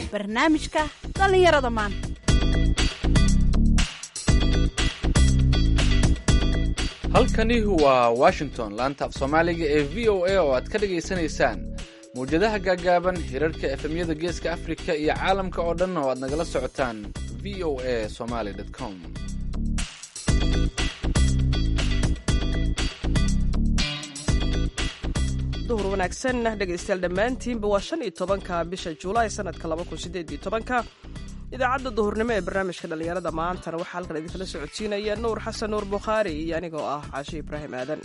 barnaamijka dhallinyarada maanta halkani waa washington laanta af soomaaliga ee v o a oo aad ka dhagaysanaysaan mawjadaha gaagaaban hirarka efemyada geeska afrika iyo caalamka oo dhan oo aad nagala socotaan v o a somaly com duhur wanaagsan dhegaystayaal dhammaantiinba waa shan iyo tobanka bisha juulaay sanadka laba kun sideed iyo tobanka idaacadda duhurnimo ee barnaamijka dhallinyarada maantana waxaa halkan idinkala socodsiinaya nuur xasan nuur bukhaari iyo anigoo ah caashi ibraahim aadan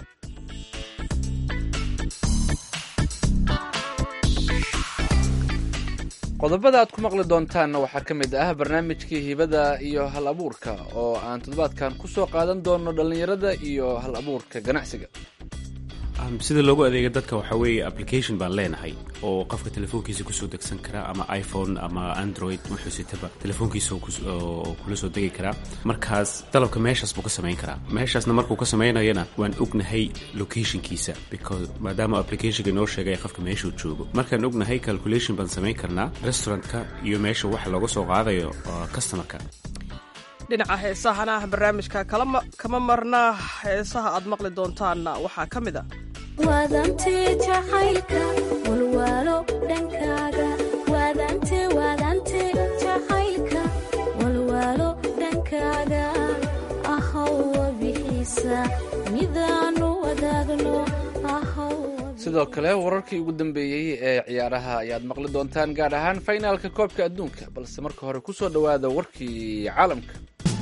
qodobada aad ku maqli doontaanna waxaa ka mid ah barnaamijkii hibada iyo hal abuurka oo aan toddobaadkan ku soo qaadan doono dhallinyarada iyo hal abuurka ganacsiga sida loogu adeega dadka waxaa weeye application baan leenahay oo qofka telefoonkiisa kusoo degsan karaa ama iphone ama android wuxuusitaba telefoonkiisa kula soo degi karaa markaas dalabka meeshaas buu ka samayn karaa meeshaasna markuu ka samaynayana waan ognahay locationkiisa because maadaama applicationka inoo sheegay qofka meeshuu joogo markaan ognahay calculation baan samayn karnaa restaurantka iyo meesha waxa looga soo qaadayo customerka dhinaca heesahana barnaamijka kama marna heesaha aad maqli doontaanna waxaa ka mid a waadante jacaylka walwaalo dhankaaga waadante waadante jacaylka walwaalo dhankaaga ahowa bixiisa midaanu wadaagno sidoo kale wararkii ugu dambeeyey ee ciyaaraha ayaad maqli doontaan gaar ahaan faynaalka koobka adduunka balse marka hore ku soo dhowaada warkii caalamka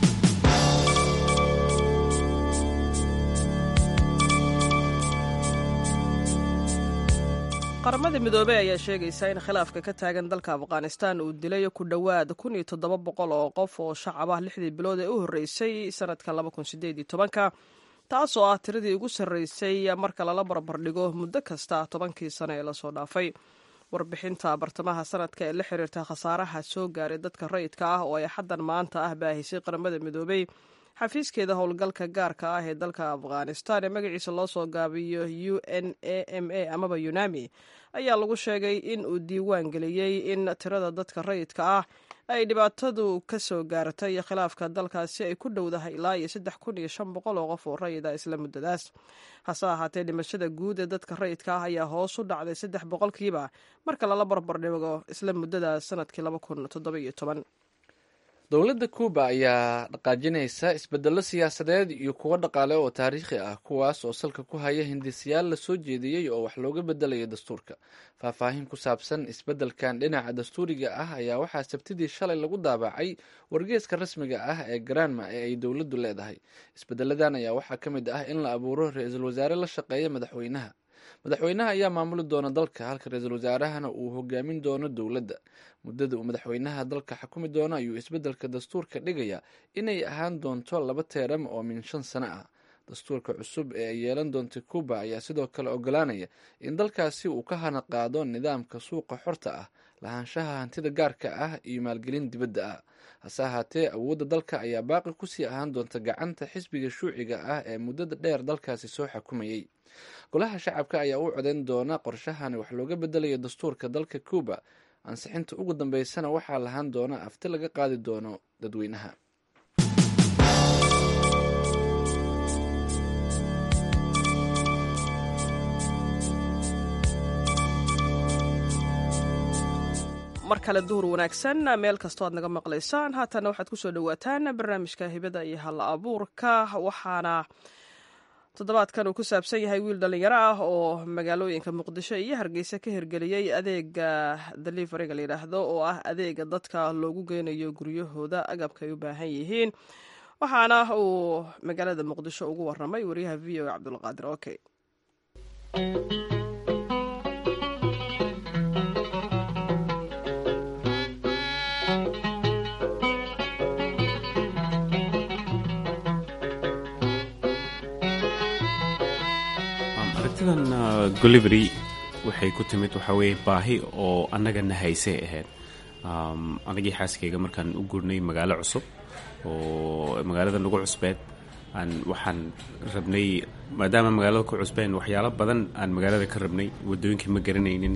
qaramada midoobey ayaa sheegaysa in khilaafka ka taagan dalka afghanistan uu dilay ku dhowaad kun iyo toddoba boqol oo qof oo shacab ah lixdii bilood ee u horreysay sanadka laba kun sideed iyo tobanka taasoo ah tiradii ugu sarreysay marka lala barbardhigo muddo kasta tobankii sano ee lasoo dhaafay warbixinta bartamaha sanadka ee la xiriirta khasaaraha soo gaaray dadka rayidka ah oo ay xaddan maanta ah baahisay qaramada midoobey xafiiskeeda howlgalka gaarka ah ee dalka afghanistan ee magaciisa loo soo gaabiyo u n a m a amaba yunami ayaa lagu sheegay in uu diiwaan geliyey in tirada dadka rayidka ah ay dhibaatadu ka soo gaartay khilaafka dalkaasi ay ku dhowdahay ilaa iyo saddex kun iyo shan boqol oo qof oo rayida isla muddadaas hase ahaatee dhimashada guud ee dadka rayidka ah ayaa hoos u dhacday saddex boqolkiiba marka lala barbardhigo isla muddadaas sanadkii laba kun toddoba iyo toban dowladda kuuba ayaa dhaqaajinaysa isbedello siyaasadeed iyo kuwo dhaqaale oo taariikhi ah kuwaas oo salka ku haya hindisiyaal la soo jeediyey oo wax looga bedelayo dastuurka faahfaahin ku saabsan isbeddelkan dhinaca dastuuriga ah ayaa waxaa sabtidii shalay lagu daabacay wargeeska rasmiga ah ee granma ee ay dowladdu leedahay isbedeladan ayaa waxaa ka mid ah in la abuuro ra-iisul wasaare la shaqeeya madaxweynaha madaxweynaha ayaa maamuli doona dalka halka ra-iisul wasaarahana uu hogaamin doono dowladda muddada uu madaxweynaha dalka xukumi doono ayuu isbeddelka dastuurka dhigaya inay ahaan doonto laba teeram oo min shan sano ah dastuurka cusub ee ay yeelan doonta cuuba ayaa sidoo kale ogolaanaya in dalkaasi uu ka hana qaado nidaamka suuqa xorta ah lahaanshaha hantida gaarka ah iyo maalgelin dibadda ah hase ahaatee awoodda dalka ayaa baaqi kusii ahaan doonta gacanta xisbiga shuuciga ah ee muddada dheer dalkaasi soo xukumayay golaha shacabka ayaa u codayn doona qorshahan wax looga bedelayo dastuurka dalka cuuba ansixinta ugu dambeysana waxaa lahaan doona afti laga qaadi doono dadweynaha mar kale duhur wanaagsan meel kastoo aad naga maqlaysaan haatana waxaad kusoo dhawaataan barnaamijka hibada iyo hal abuurka waxaana toddobaadkan uu ku saabsan yahay wiil dhallinyaro ah oo magaalooyinka muqdisho iyo hargeysa ka hirgeliyey adeega deliveriga layidhaahdo oo ah adeega dadka loogu geynayo guryahooda agabka ay u baahan yihiin waxaana uu magaalada muqdisho ugu waramay wariyaha v o cabdulqaadir oke aragtidan golivery waxay ku timid waxaa weeye baahi oo annagana haysay ahayd anagii xaaskeyga markaan u gurnay magaalo cusub oo magaalada nagu cusbeed aan waxaan rabnay maadaama magaalada ku cusbeen waxyaalo badan aan magaalada ka rabnay wadooyinkii ma garanaynin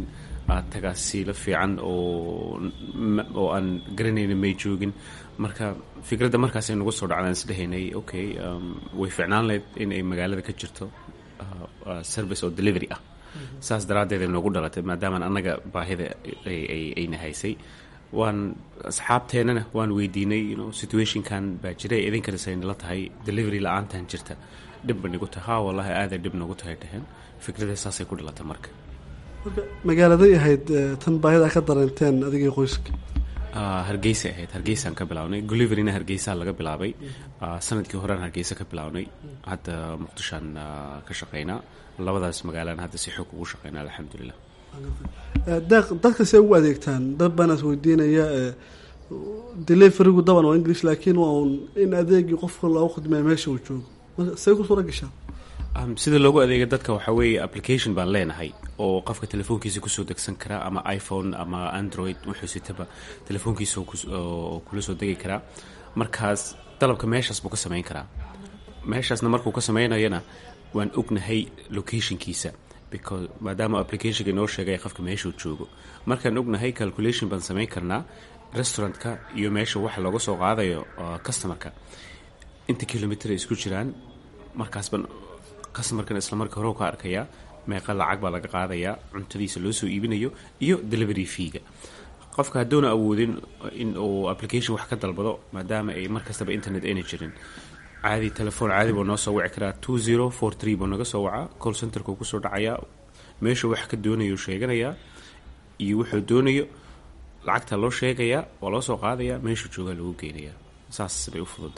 tagaasiilo fiican oo oo aan garanayna may joogin marka fikradda markaasay nagu soo dhacdaan isdhehaynay okay way ficnaan lahayd in ay magaalada ka jirto service oo delivery ah saas daraaddeed ay noogu dhalatay maadaamaan annaga baahida ayna haysay waan asxaabteennana waan weydiinay situationkan baa jira idinkana saynala tahay delivery la-aantan jirta dhib ba nigu tahay ha wallahi aaday dhib nagu tahay dhaheen fikradda saasay ku dhalatay marka marka magaaladay ahayd tan baahida ka dareenteen adigii qoyska hargeysa ahayd hargeysaan ka bilaabnay goliveryna hargeysaa laga bilaabay sanadkii horean hargeysa ka bilaabnay hadda muqdishoan ka shaqeynaa labadaas magaalaan hadda si xoog ugu shaqeynaa alxamdulilah deeq dadka see ugu adeegtaan dad baan is weydiinaya deliverigu daban waa english laakiin waa un in adeegii qofka loogu khidmaya meesha uu joogo marka see ku suura gashaa sida loogu adeega dadka waxaa weeye application baan leenahay oo qofka telefoonkiisa kusoo degsan karaa ama iphone ama android wuxuu sitaba telefoonkiisa oo kula soo degi karaa markaas dalabka meeshaas buu ka samayn karaa meeshaasna markuu ka samaynayana waan ognahay locationkiisa because maadaama applicationka inoo sheegay qofka meeshuu joogo markaan ognahay calculation baan samayn karnaa restaurantka iyo meesha waxa looga soo qaadayo customerka inta kilomitr ay isku jiraan markaasban customerkan isla marka hore ka arkayaa meeqa lacag baa laga qaadayaa cuntadiisa loo soo iibinayo iyo delivery feega qofka hadduuna awoodin in uu application wax ka dalbado maadaama ay mar kastaba internet ayna jirin caadi telefoon caadi buu noo soo wici karaa two zero four three buu naga soo wacaa call centerkuu kusoo dhacayaa meeshuu wax ka doonayo sheeganayaa iyo wuxuu doonayo lacagta loo sheegayaa waa loo soo qaadayaa meeshuu joogaa lagu geynayaa saas bay u fududda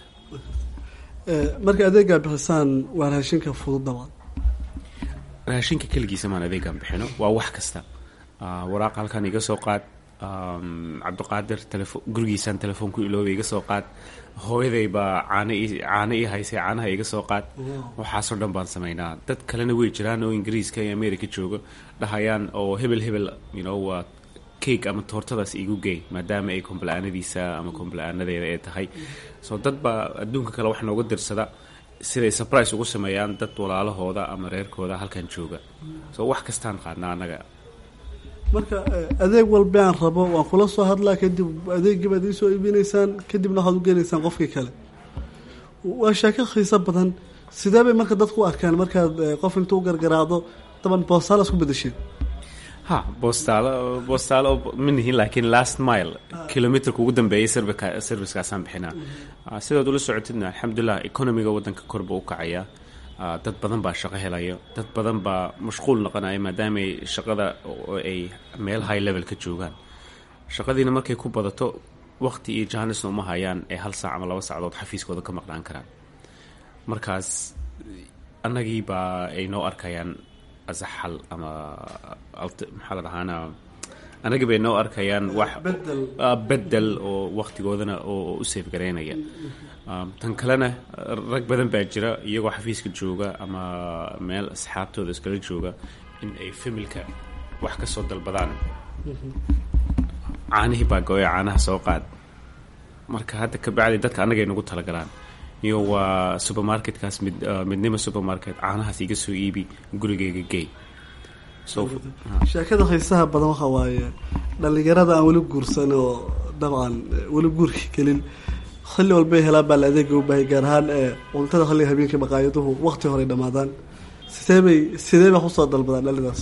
marka adeegaa bixisaan waa raashinka fudud dabcan raashinka keligiisa maan adeegaan bixino waa wax kasta waraaq halkan iga soo qaad cabdiqaadir telefo gurigiisaan telefoon ku iloobay iga soo qaad hooyaday baa caano i caano ii haysay caanaha iga soo qaad waxaasoo dhan baan samaynaa dad kalena way jiraan oo ingiriiska iyo america jooga dhahayaan oo hebel hebel you know waa cake ama toortadaas igu geey maadaama ay kombla-aanadiisa ama kombla-aanadeeda ay tahay soo dad baa adduunka kale wax nooga dirsada siday surprise ugu sameeyaan dad walaalahooda ama reerkooda halkan jooga soo wax kastaan qaadnaa annaga marka adeeg walba aan rabo waan kula soo hadlaa kadib adeegii baad iisoo iibinaysaan kadibna waxaad u geenaysaan qofkii kale waa sheeko khiiso badan sidee bay marka dadku u arkaan markaad qof intuu gargaraacdo daban boostaal isku bedesheen ha boostaalo boostaalo manihin laakiin last mile kilometerka ugu dambeeyay servicekaasaan bixinaa sidaad ula socotidna alxamdulilah economiga waddanka korba u kacaya dad badan baa shaqo helayo dad badan baa mashquul noqonaya maadaamaay shaqada ay meel high level ka joogaan shaqadiina markay ku badato waqti iyo jaanisna uma hayaan ee hal saac ama laba sacdood xafiiskooda ka maqnaan karaan markaas annagii baa ay noo arkayaan asaxal ama maxaa la dhahaana annagii bay noo arkayaan wax bedel oo waqtigoodana oo u safe garaynaya tan kalena rag badan baa jira iyagoo xafiiska jooga ama meel asxaabtooda iskala jooga in ay familka wax ka soo dalbadaan caanihii baa go-oya caanaha soo qaad marka hadda kabacdi dadka annagay nagu talagalaan iyo waa supermarketkaas mid midnimo supermarket caanahaas iga soo iibi gurigeyga gey sheekada xiisaha badan waxa waaye dhalinyarada aan weli guursan oo dabcan weli guurka gelin xilli walbay helaan baa la adeega u baahay gaar ahaan ee cuntada xilliga habeenkii maqaayaduhu waqti horey dhammaadaan sidee bay sidee bay kusoo dalbadaan dhalidaas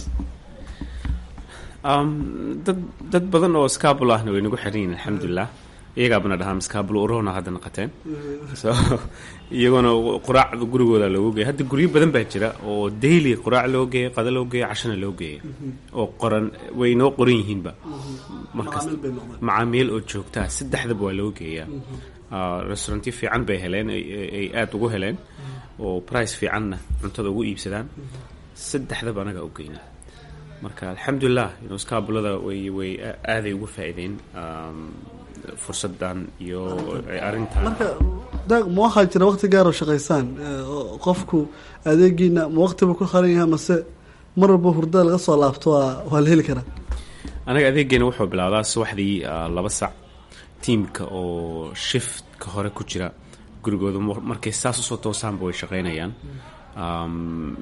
dad dad badan oo scabul ahna way nagu xiran yihin alxamdulilah iyagaabana dhahaa scabul urona hadda naqateen so iyagoona quraacda gurigooda loogu geeya hadda guryo badan baa jira oo daily quraac loo geeya qada loo geeya cashana loo geeya oo qoran way noo qoran yihiinba markaas macaamiil oo joogtaa saddexdaba waa loo geeyaa restaurantyo fiican bay heleen ay aada ugu heleen oo price fiicanna cuntada ugu iibsadaan saddexdaba anagaa u geyna marka alxamdulilah skaabulada way way aaday ugu faa-ideen fursadan iyo arrintan marka daaq ma waxaa jira waqti gaar oo shaqaysaan qofku adeegiina ma waqtiba ku qaran yahay mase mar walba hurdada laga soo laabto waa waa la heli karaa anaga adeegeena wuxuu bilaabdaa subaxdii laba sac tiamka oo shiftka hore ku jira gurigooda markay saas usoo toosaanba way shaqeynayaan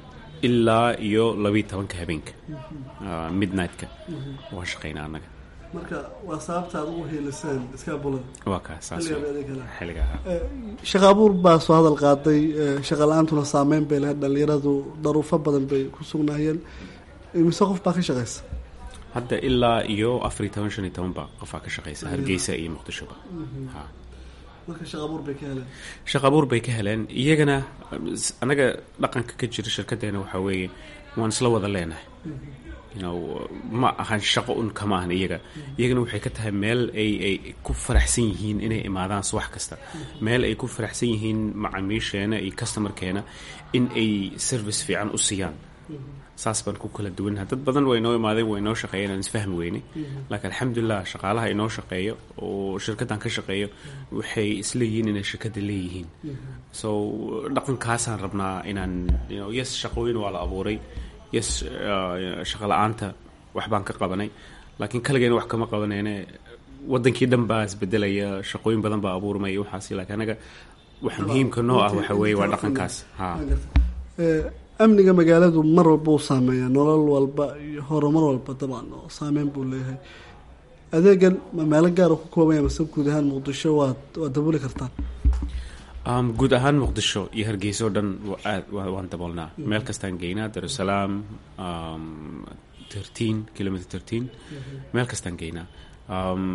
ilaa iyo labiiyo tobanka habeenka Ah, midnight-ka waan shaqaynaa annaga marka waa sababta aad ugu hiiliseen iskaabulada waa kaa saas Xilliga adeeg kale. xilliga ahaa shaqa abuur baa soo hadal qaaday eh, shaqa la-aantuna saameyn bay lahayd dhalinyaradu daruufo badan bay ku sugnaayeen imise qof baa ka shaqaysa hadda ilaa iyo afar iyo toban shan iyo toban baa qofaa ka shaqaysa hargeysa iyo muqdishoba ha marka shaqa abuur bay ka heleen shaqa abuur bay ka heleen iyagana s- annaga dhaqanka ka jira shirkadeena waxaa weeye waan isla wada leenahay you know, ma ahan shaqo un kama ahan iyaga iyagana waxay ka tahay meel ay ay ku faraxsan yihiin inay imaadaan subax kasta meel ay ku faraxsan yihiin macaamiisheena iyo customerkeena in ay service fiican u siiyaan saas baan ku kala duwannaha dad badan way noo imaadeen way noo shaqeeyeen aan isfahmi weyne laakiin alxamdulilah shaqaalaha inoo shaqeeyo oo shirkaddan ka shaqeeyo waxay isleeyihiin inay shirkadda leeyihiin so dhaqankaasaan rabnaa inaan you know, yes shaqooyin waa la abuuray yes uh, shaqa la-aanta wax baan ka qabanay laakiin kaligeena wax kama qabanayne wadankii dhan baa isbedelaya shaqooyin badan baa abuurmaya waxaas laakiin anaga waxa muhiimka noo ah waxa weeye waa dhaqankaas ha Eh, amniga magaaladu mar walba uu saameeya nolol walba iyo horumar walba dabcan oo saameyn buu leeyahay adeegan ma meelo gaara ku koobanya mase guud ahaan muqdisho waad waad dabooli kartaan Um, guud ahaan muqdisho iyo hargeysa oo dhan wa- aad wa- waan daboolnaa meel kastaan geynaa darusalaam um, thirteen kilometer thirteen meel kastaan geynaa um,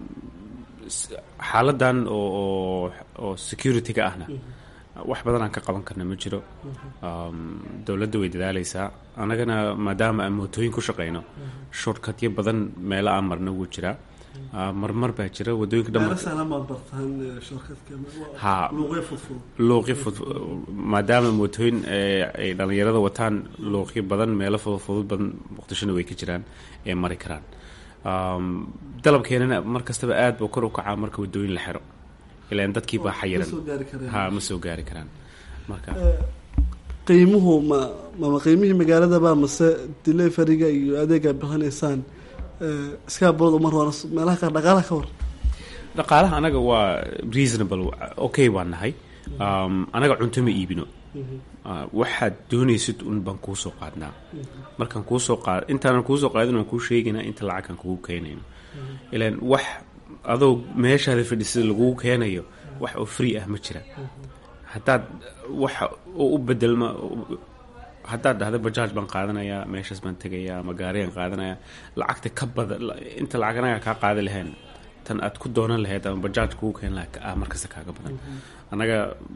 s- xaaladan oo oo oo security-ga ahna wax badan aan ka qaban karna ma jiro um, dowladda way dadaaleysaa annagana maadaama aan mootooyin ku shaqeyno shortcutyo badan meelo aan marna wuu jiraa Ah, marmar baa jira wadooyinka dhan meelo sahlan baad bartaan eh, shirkadka Ha. luuqyo fudfudud luuqyo fud maadaama mootooyin ee ay dhallinyarada wataan luuqyo badan meelo fudud badan muqdishona way ka jiraan ee mari karaan Um, dalabkeenana mar kastaba aad buu kor u kacaa marka wadooyin la xiro ilaan dadkii baa xayiran soo gaari kareen. ha ma soo gaari karaan marka qiimuhu ma mama qiimihii magaaladaba mase deleveriga iyo adeega bixinaysaan eh, iskaabulada umar hore meelaha qaar dhaqaalaha ka war dhaqaalaha anaga waa reasonable okay baan nahay um, anaga cunto ma iibino Ah, waxaad doonaysid un baan kuu soo qaadnaa markaan kuusoo qaad intaanan kuusoo qaadin waan kuu sheegaynaa inta lacagkan kugu keenayno ilaan wax adoo meeshaada fadhisida lagugu keenayo wax oo free ah ma jira haddaad waxa oo u bedelma haddaad dhahda bajaaj baan qaadanayaa meeshaas baan tegayaa ama gaariyaan qaadanayaa lacagta ka bada inta lacag anaga kaa qaadi lahayn tan aad ku doonan lahayd ama bajaaj kugu keen lahaa ah markasta kaaga badan annaga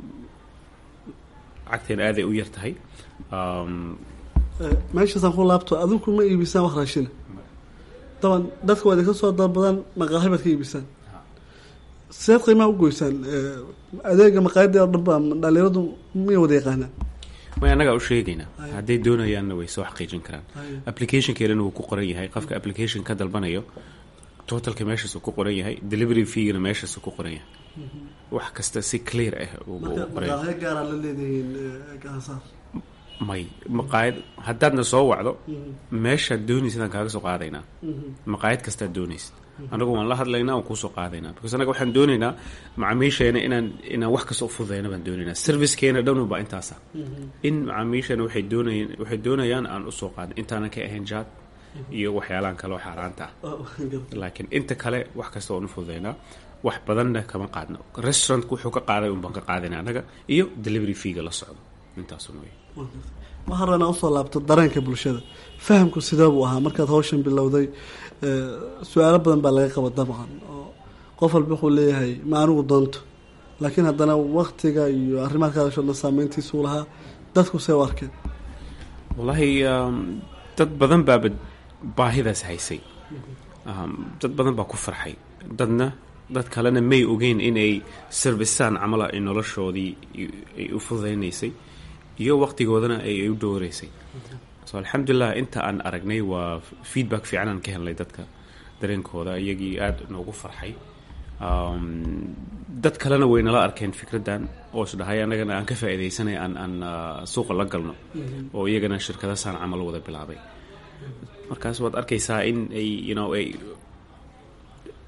lacagteen aaday u yar tahay Um, Eh, meeshaasaan ku laabto adinku ma iibisaan wax raashina daban dadka waa idinka soo dalbadan maqaaxi baad ka iibisaan sideed qiimaha u goysaan Eh, adeega maqaayadda oo dhan baa dhalinyaradu miya wada yaqaanaan may annagaa u sheegaynaa hadday doonayaanna way soo xaqiijin karaan applicationkeedana wuu ku qoran yahay qofka application ka dalbanayo totalka meeshaasuu ku qoran yahay delivery feegana meeshaasuu ku qoran yahay wax kasta si clear ah uu marka uu qoran yahay maqaaxyo gaaraa la leedihiin eh, gacansaar may maqaayad haddaadna soo wacdo meeshaad doonaysid aan kaaga soo qaadaynaa maqaayad kastaad doonaysid anagu waan la hadlaynaa waan kuusoo qaadaynaa because anaga waxaan doonaynaa macaamiisheena inaan inaan wax kasta u fududeyna baan doonaynaa servicekeena dhanu baa intaasa in macaamiisheena waxay doonayaan waxay doonayaan aan usoo qaadin intaanan ka ahayn jaad iyo waxyaalahan kale oo xaaraanta ah laakiin inta kale wax kasta waan u fududeynaa wax badanna kama qaadno restaurantku wuxuu ka qaaday un baan ka qaadayna annaga iyo delivery feega la socdo intaasun wey waxaan rabnaa usoo laabto dareenka bulshada fahamku sidee buu ahaa markaad hawshan bilowday eh, su-aalo badan baa laga qaba dabcan oo qof walba wuxuu leeyahay ma anigu doonto laakiin haddana waktiga iyo arrimaha ka hadasho dhan saameyntiisuu lahaa dadku see u arkeen wallaahi um, dad badan baaba baahidaas haysay um, dad badan baa ku farxay dadna dad kalena may ogeyn inay servicaan camala ay noloshoodii i- ay u fududaynaysay iyo waqtigoodana ay ay u dhowreysay so alxamdulilah inta aan aragnay waa feedback fiican aan ka helnay dadka dareenkooda iyagii aada noogu farxay um, dad kalena way nala arkeen fikraddan oo isdhahay annagana aan ka faa'iidaysanay aan aan ah, suuqa la galno oo iyagana shirkada saan camal wada bilaabay markaas waad arkaysaa in ay you know ay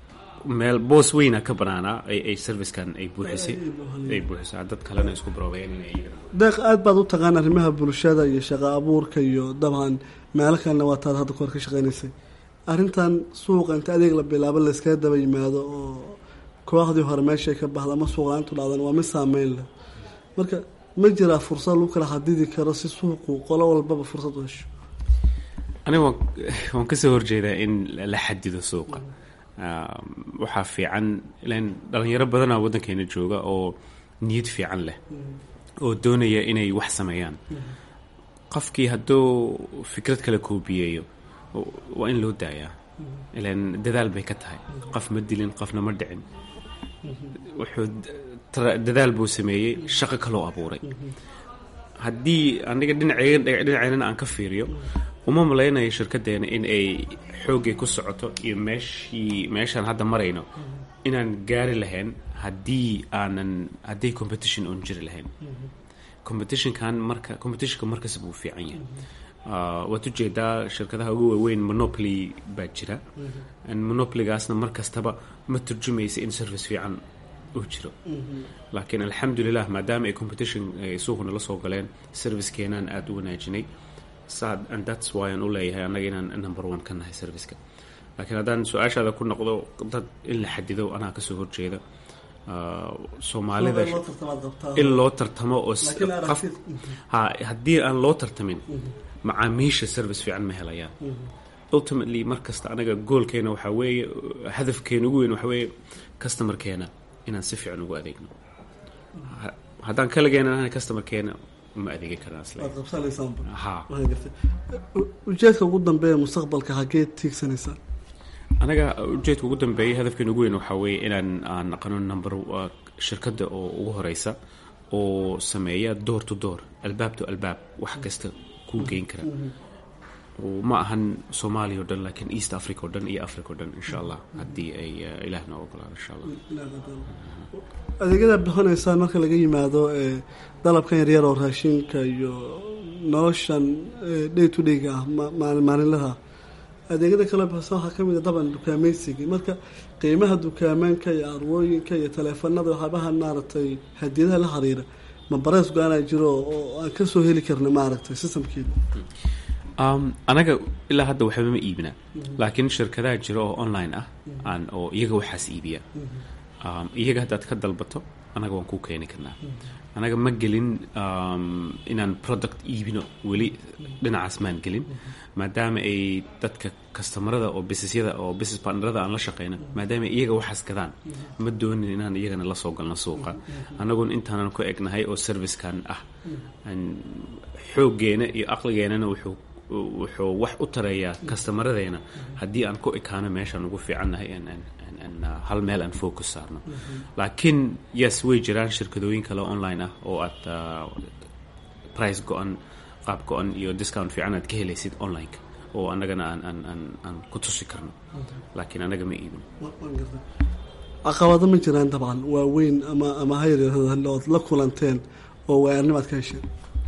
meel boos weyna ka banaanaa ay ay servicekan ay buuxisay ay buuxisay dad kalena isku baroobayeen inay iyagana deeq aad baad u taqaan arrimaha bulshada iyo shaqo abuurka iyo dabcan meelo kalena waa taad hadda kahor ka shaqeynaysay arrintan suuqa inta adeeg la bilaabo layskaga daba yimaado oo kooxdii hore meeshay ka baxda ama suuqla-aantu dhacdan waa mid saameyn leh marka ma jiraa fursad lagu kala xadidi karo si suuqu qolo walbaba fursad u hesho aniga waan waan kasoo horjeedaa in la xadido suuqa waxaa fiican ilan dhalinyaro badanaa waddankeena jooga oo niyad fiican leh oo doonaya inay wax sameeyaan qofkii hadduu fikrad kale koobiyeeyo waa in loo daayaa ilan dadaal bay ka tahay qof ma dilin qofna ma dhicin wuxuu dadaal buu sameeyey shaqo kaloo abuuray haddii aniga dhinaceenana aan ka fiiriyo uma malaynayo shirkadeena in ay xooggay ku socoto iyo meeshii meeshaan hadda marayno inaan gaari lahayn haddii aanan haddii competition oon jiri lahayn competitionkan marka competitionka markasta buu fiican yahay waad ujeedaa shirkadaha ugu waaweyn monopoly baa jira monopolygaasna mar kastaba ma turjumaysa in service fiican uu jiro laakiin alxamdulilah maadaama ay competition ay suuqna la soo galeen servicekeenaan aada u wanaajinay sad and that's why aan u leeyahay annaga inaan number one ka nahay serviceka laakiin haddaan su-aashaada ku noqdo dad in la xadido anaa kasoo horjeeda soomaalida in loo tartamo oo qof ha haddii aan loo tartamin macaamiisha service fiican ma helayaan ultimately mar kasta anaga goolkeena waxaa weeye hadafkeena ugu weyn waxaa weeye customerkeena inaan si fiican ugu adeegno haddaan kalageena ahay customerkeena ma adeegi karnaa ujeedka ugu dambeeya mustaqbalka hageed tiigsanaysaa anaga ujeedka ugu dambeeya hadafkeena ugu weyn waxaa weeye inaan aan naqano number shirkadda oo ugu horeysa oo sameeya door to door albaab to albaab wax kasta kuu geyn kara ma ahan soomaaliya o dhan laakiin east africa o dhan iyo africa o dhan insha allah haddii ay ilaah noo ogolaado insha allah adeegyada bixinaysaan marka laga yimaado dalabkan yaryar oo raashinka iyo noloshan day to dayga ah maalinlaha adeegyada kala bixisa waxaa kamid a daban dukaameysigii marka qiimaha dukaamanka iyo arwooyinka iyo taleefanada waxaabaha maaragtay hadiyadaha la xiriira ma barees go-aanaa jiro oo aan kasoo heli karna maaragtay systemkeeda anaga ilaa hadda waxba ma iibina laakiin shirkadaha jira oo online ah aan oo iyaga waxaas iibiya iyaga haddaad ka dalbato anaga waan kuu keeni karnaa anaga ma gelin inaan product iibino weli dhinacaas maan gelin maadaama ay dadka kastamarada oo businessyada oo business partnerada aan la shaqeyna maadaama iyaga waxaas gadaan ma doonin inaan iyagana la soo galno suuqa annagun intaanan ku egnahay oo servicekan ah xooggeena iyo aqligeenana wuxuu wuxuu wax u tarayaa kastamaradeenna haddii aan ku ekaano meeshaan ugu fiicannahay hal meel aan focus saarno laakiin yes way jiraan shirkadooyin kale online ah oo aad price go-an qaab go-an iyo discount fiican aad ka helaysid online-ka oo annagana aan aan aan aan ku tusi karno laakiin annaga ma iibin caqabado ma jiraan dabcan waaweyn ama ama hayrood la kulanteen oo waayaarnimo aad ka hesheen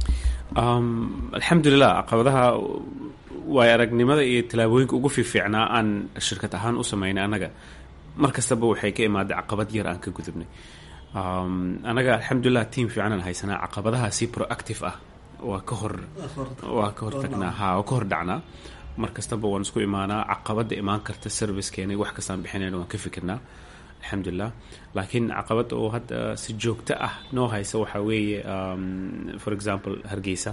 alxamdulilah caqabadaha waay aragnimada iyo tallaabooyinka ugu fiifiicnaa aan shirkad ahaan u sameynay annaga mar kastaba waxay ka imaaday caqabad yar aan ka gudubnay annaga alxamdulilah tiam fiicanaan haysanaa caqabadaha si proactive ah waa ka hor waa ka hor tagnaa ha waa ka hor dhacnaa mar kastaba waan isku imaanaa caqabada imaan karta servicekeena wax kastaan bixinayna waan ka fikirnaa alxamdulilah laakiin caqabad oo hadda si joogto ah noo haysa waxaa weeye for example hargeysa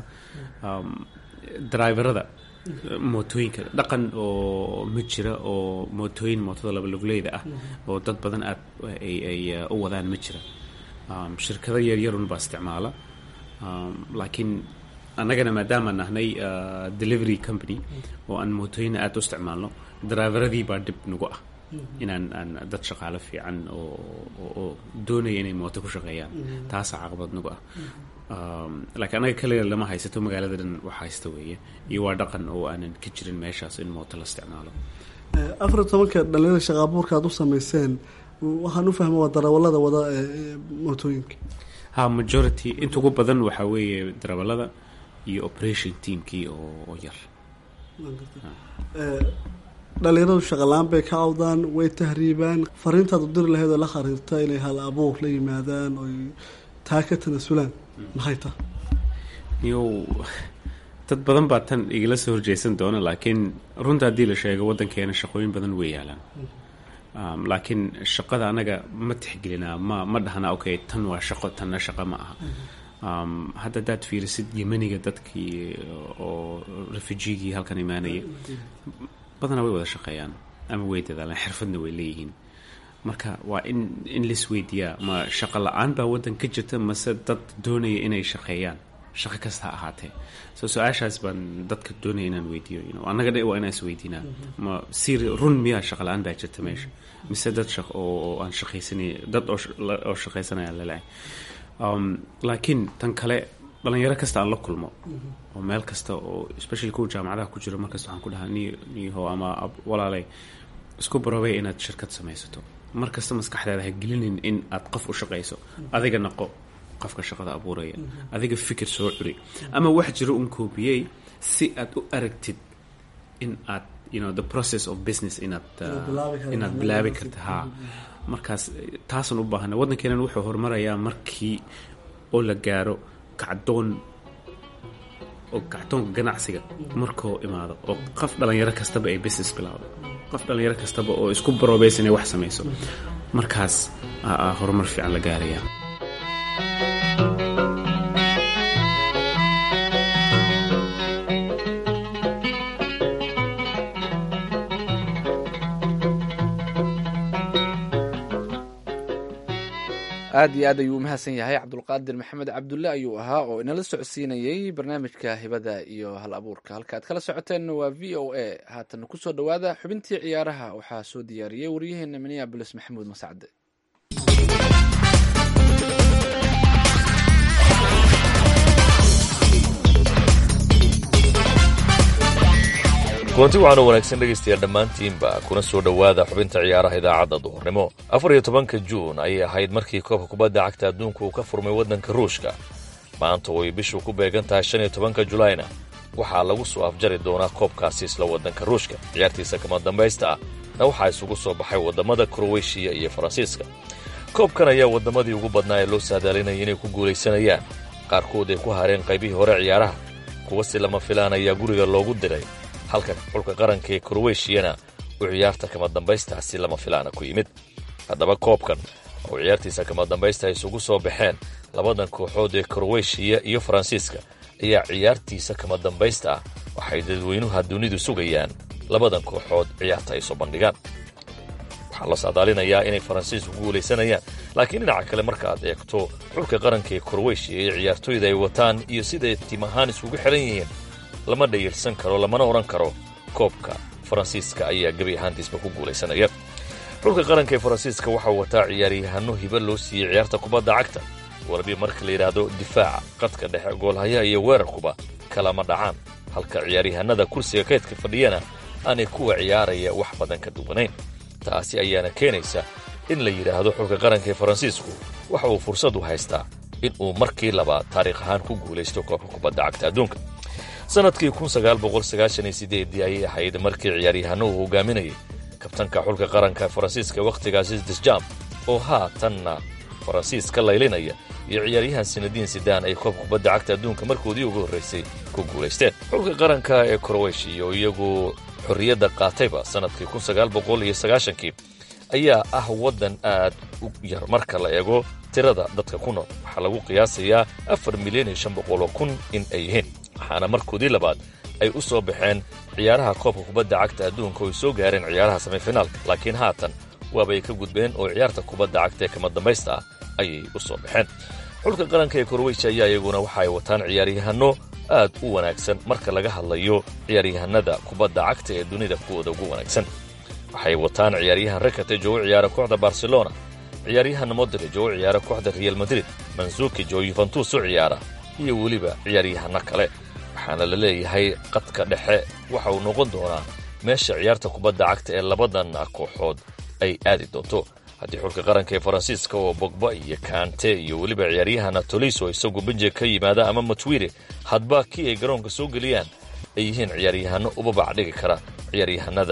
driverada mootooyinka dhaqan oo ma jira oo mootooyin mootada labaluguleyda ah oo dad badan aad ay u wadaan ma jira shirkado yaryarun baa isticmaala laakiin annagana maadaamaan nahnay delivery company oo aan mootooyina aad u isticmaalno driveradii baa dhib nagu ah inaan aan dad shaqaalo fiican oo doonaya inay mooto ku shaqeeyaan taasaa caqabad nagu ah laakiin annaga kaliya lama haysato magaalada dhan wax haysta weeye iyo waa dhaqan oo aanan ka jirin meeshaas in mooto la isticmaalo afar iyo tobanka dhalinyada shaqa abuurka aad u sameyseen waxaan u fahma waa darawalada wada mootooyinka ha majority inta ugu badan waxaa weeye darawalada iyo operation teamkii oo yar dhalinyaradu shaqalaan bay ka awdaan way tahriibaan fariintaad u diri lahayd oo la khariirta inay hal abuur la yimaadaan oy taa ka tanasulaan maxay tahay yow dad badan baa tan igala soo horjeysan doona laakiin runta haddii la sheego waddankeena shaqooyin badan way yaalaan um, laakiin shaqada anaga ma tixgelinaa ma ma dhahnaa okay tan waa shaqo tanna shaqo ma aha um, hadda haddaad fiirisid yemeniga dadkii oo refugigii halkan imaanaya badanaa way wada shaqeeyaan ama way dadaalaan xirfadna way leeyihiin marka waa in in lis weydiiyaa ma shaqo la-aan baa waddan ka jirta mase dad doonaya inay shaqeeyaan shaqo kasta ha ahaatee so su-aashaas baan dadka doonaya inaan weydiiyo you know, annaga dhe waa inaan isweydiinaa ma si run miyaa shaqa la-aan baa jirta meesha mise dad shaq oo oo aan shaqaysanay dad oo sh- la- oo shaqaysanaya lalahay um, laakiin tan kale dhalinyaro kasta aan la kulmo oo meel kasta oo especially kuwa jaamacadaha ku jiro markasta waxaan ku dhahaa ni niho ama ab- walaalay isku barobay inaad shirkad samaysato mar kasta maskaxdaada ha gelinin in aad qof u shaqayso adiga naqo qofka shaqada abuuraya adiga fikir soo curi ama wax jiro un koobiyey si aad u aragtid in aad you know the process of business inaad uh, bilaabi karto. inaad bilaabi karta ha markaas eh, taasan u baahana waddankeenan wuxuu horumarayaa markii oo la gaaro kacdoon oo kacdoonka ganacsiga markuu imaado oo qof dhalinyaro kastaba ay business bilaawdo qof dhalinyaro kastaba oo isku baroobaysa inay wax samayso markaas aa aa horumar fiican la gaaraya aad iyo aad ayuu umahadsan yahay cabdulqaadir maxamed cabdulle ayuu ahaa oo inala socodsiinayey barnaamijka hibada iyo hal abuurka halka aad kala socoteenna waa v o a haatan kusoo dhowaada xubintii ciyaaraha waxaa soo diyaariyey waryaheena minneabolis maxamuud mascade kulanti waxaana wanaagsan dhegaystayaal dhammaantiinba kuna soo dhowaada xubinta ciyaaraha idaacadda duhurnimo afar iyo tobanka juun ayay ahayd markii koobka kubadda cagta adduunka uu ka furmay waddanka ruushka maanta oo ay bishu ku beegan tahay shan iyo tobanka julaayna waxaa lagu soo afjari doonaa koobkaasi isla waddanka ruushka ciyaartiisa kama dambaysta ah na waxaa isugu soo baxay waddamada kroweshiya iyo faransiiska koobkan ayaa waddamadii ugu badnaa ee loo saadaalinayay inay ku guulaysanayaan qaarkood ay ku hareen qaybihii hore ciyaaraha kuwa si lama filaan ayaa guriga loogu diray halka xulka qaranka ee kroweshiyana uu ciyaarta kama dambaystaasi lama filaana ku yimid haddaba koobkan oo ciyaartiisa kama dambaysta isugu soo baxeen labadan kooxood ee kroweshiya iyo faransiiska ayaa ciyaartiisa kama dambaysta ah waxay dadweynuha dunidu sugayaan labadan kooxood ciyaarta ay soo bandhigaan waxaa la saadaalinayaa inay faransiisku guulaysanayaan laakiin dhinaca kale marka aad eegto xulka qaranka ee kroweshiya iyo ciyaartooyda ay wataan iyo siday tiim ahaan isugu xihan yihiin lama dhayilsan karo lamana odhan karo koobka faransiiska ayaa gebi ahaantiisba ku guulaysanaya xulka qaranka ee faransiiska waxau wataa ciyaaryahanno hiba loo siiyey ciyaarta kubadda cagta walabi marka la yidhaahdo difaaca qadka dhexe goolhayaha iyo weerarkuba kalama dhacaan halka ciyaaryahanada kursiga kaydka fadhiyana aanay kuwa ciyaaraya wax badan ka duwanayn taasi ayaana keenaysa in la yidhaahdo xulka qaranka ee faransiisku waxa uu fursad u haystaa in uu markii labaad taariikh ahaan ku guulaysto koobka kubadda cagta adduunka sannadkii ii ayay ahayd markii ciyaaryahanno uu hogaaminayay kabtanka xulka qaranka faransiiska wakhtigaasi disjam oo haatanna faransiis ka laylinaya iyo ciyaaryahan sinadiin sidaan ay koob kubadda cagta adduunka markoodii ugu horraysay ku guulaysteen xulka qaranka ee kroweshiya oo iyagu xorriyadda qaatayba sannadkii kii ayaa ah waddan aad u yar marka la eego tirada dadka ku nool waxaa lagu qiyaasayaa afar milyan iyo shan boqoloo kun in ay yihiin waxaana markoodii labaad ay u soo baxeen ciyaaraha koobka kubadda cagta adduunka oo ay soo gaareen ciyaaraha semifinaalka laakiin haatan waabay ka gudbeen oo ciyaarta kubadda cagta ee kama dambaysta ah ayay u soo baxeen xulka qaranka ee korweyja ayaa iyaguna waxa ay wataan ciyaaryahanno aad u wanaagsan marka laga hadlayo ciyaaryahanada kubadda cagta ee dunida kuwooda ugu wanaagsan waxay wataan ciyaaryahan rakate oo u ciyaara kooxda barcelona ciyaaryahan modrij oo u ciyaara kooxda real madrid manzukij oo yuventus u ciyaara iyo weliba ciyaaryahanno kale waxaana la leeyahay qadka dhexe waxa uu noqon doonaa meesha ciyaarta kubadda cagta ee labadan kooxood ay aadi doonto haddii xulka qaranka ee faransiiska oo bogba iyo kante iyo weliba ciyaaryahan toliso isagu benje ka yimaada ama matwire hadba kii ay garoonka soo geliyaan ay yihiin ciyaaryahanno ubabac dhigi kara ciyaaryahanada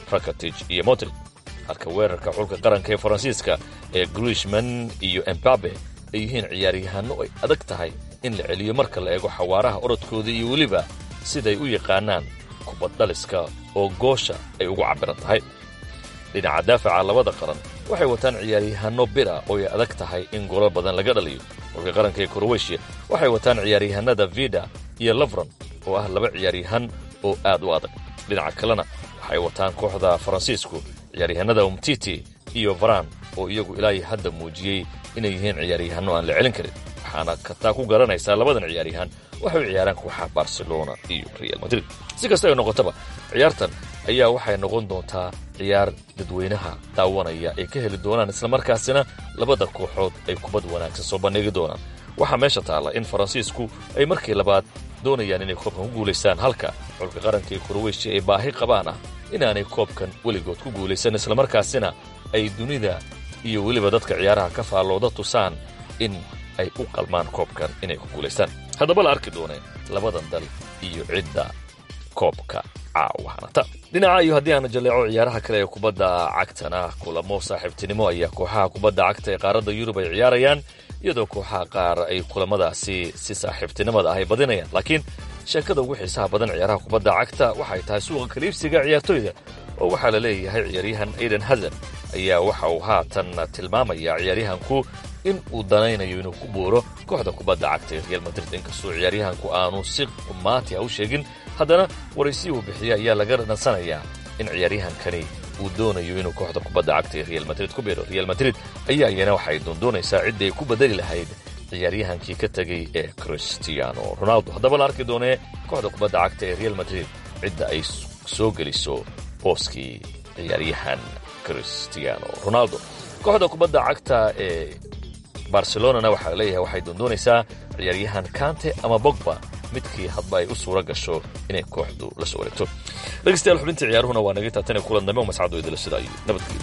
rakatic iyo modrid halka weerarka xulka qaranka ee faransiiska ee grishman iyo embabe ay yihiin ciyaaryahanno ay adag tahay in la celiyo marka la eego xawaaraha orodkooda iyo weliba siday u yaqaanaan kubaddhaliska oo goosha ay ugu cabbiran tahay dhinaca daafaca labada qaran waxay wataan ciyaaryahanno bira oo ay adag tahay in golal badan laga dhaliyo xulka qaranka ee kroweshiya waxay wataan ciyaaryahanada vida iyo lavron oo ah laba ciyaaryahan oo aad u adag dhinaca kalena waxay wataan kooxda faransiisku ciyaaryahanada umtiti iyo varan oo iyagu ilaahay hadda muujiyey inay yihiin ciyaaryahanno aan la celin karin waxaana kataa ku garanaysaa labadan ciyaaryahan waxay u ciyaaraan kooxaha barcelona iyo real madrid si kasta ay noqotaba ciyaartan ayaa waxay noqon doontaa ciyaar dadweynaha daawanaya ay ka heli doonaan islamarkaasina labada kooxood ay kubad wanaagsan soo bandhigi doonaan waxaa meesha taalla in faransiisku ay markii labaad doonayaan inay koobkan ku guulaystaan halka xulka qaranka ee kroweshiya ay baahi qabaan ah inaanay koobkan weligood ku guulaysan islamarkaasina ay dunida iyo weliba dadka ciyaaraha ka faallooda tusaan in ay u qalmaan koobkan inay ku guulaystaan haddaba la arki dooneen labadan dal iyo cidda koobka caawahanata dhinaca iyo haddii aana jaleeco ciyaaraha kale ee kubadda cagtana kulamo saaxiibtinimo ayaa kooxaha kubadda cagta ee qaaradda yurub ay ciyaarayaan iyadoo kooxaha qaar ay kulamadaasi si saaxiibtinimada ah ay badinayaan laakiin sheekada ugu xiisaha badan ciyaaraha kubadda cagta waxay tahay suuqa kaliibsiga ciyaartoyda oo waxaa la leeyahay ciyaaryahan aiden hazan ayaa waxa uu haatan tilmaamaya ciyaaryahanku in uu danaynayo inuu ku buuro kooxda kubadda cagta ee real madrid inkastoo ciyaaryahanku aanu si qumaati ah u sheegin haddana waraysi uu bixiya ayaa laga nansanayaa in ciyaaryahankani uu doonayo inuu kooxda kubadda cagta ee real madrid ku biiro real madrid ayaa iyana waxay doondoonaysaa ciddii ay ku bedeli lahayd ciyaaryahankii ka tegey ee cristiano ronaldo haddaba la arki doonee kooxda kubadda cagta ee real madrid cidda ay soo geliso booskii ciyaaryahan cristiano ronaldo kooxda kubadda cagta ee barcelonana waxaa la leeyahay waxay doondoonaysaa ciyaaryahan kante ama bogba midkii hadba ay u suura gasho inay kooxdu la soo wareegto dhegeystayaal xubintii ciyaaruhuna waa naga taatane kulan dambe oo mascado idila sida iyo nabadgelyo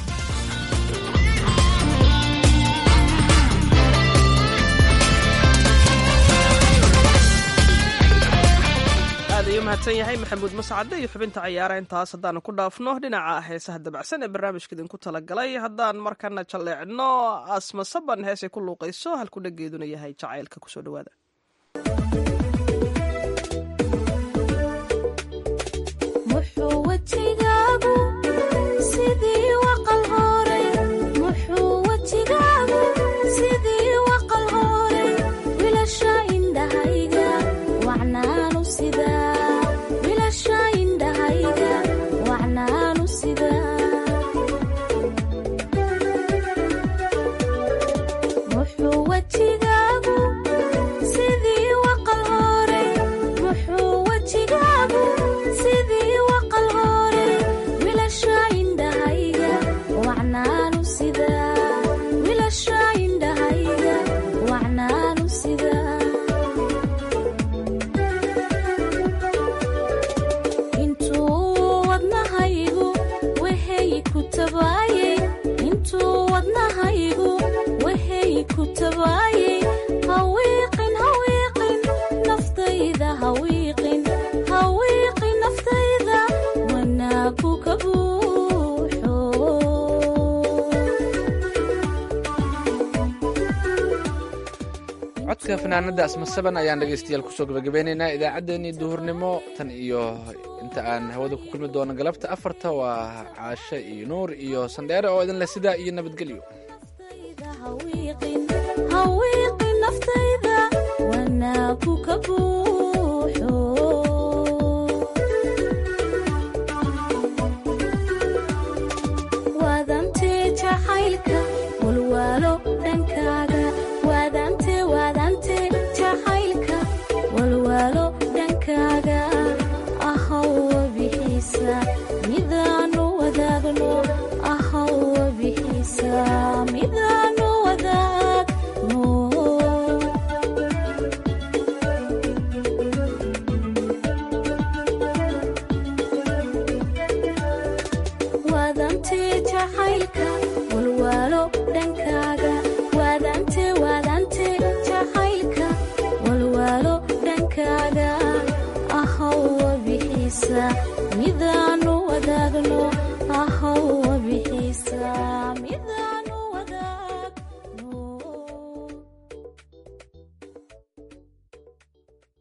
aad ayuu mahadsan yahay maxamuud mascade iyo xubinta ciyaara intaas haddaanu ku dhaafno dhinaca heesaha dabacsan ee barnaamijka idinku talagalay haddaan markana jalleecno asma saban heesay ku luuqayso halku dhageeduna yahay jacaylka kusoo dhawaada muxuu wejigaagu sidii waqal hore muxuu wejigaagu sidii waqal hore wilasha indhahayga wacnaanu sidaa wilasha indhahayga wacnaanu sidaa muxuu wejigaagu sidii waqal hore muxuu wejigaagu sidii waqal hore wilasha indhahayga wacnaanu sidaa wilasha indhahayga wacnaanu sidaa intuu wadnahaygu wehey ku tabaayey intuu wadnahaygu wehey ku tabaayey hawiiqin hawiiqin naftayda hawiiqin hawiiqin naftayda wanaagu ka buuxo codka fanaanada asmasaban ayaan dhegaystayaal kusoo gabagabeynaynaa idaacaddeenii duhurnimo tan iyo inta aan hawada ku kulmi doono galabta afarta waa caashe iyo nuur iyo sandheere oo idin leh sidaa iyo nabadgelyo hawiiqin hawiiqin naftayda wanaagu ka buuxo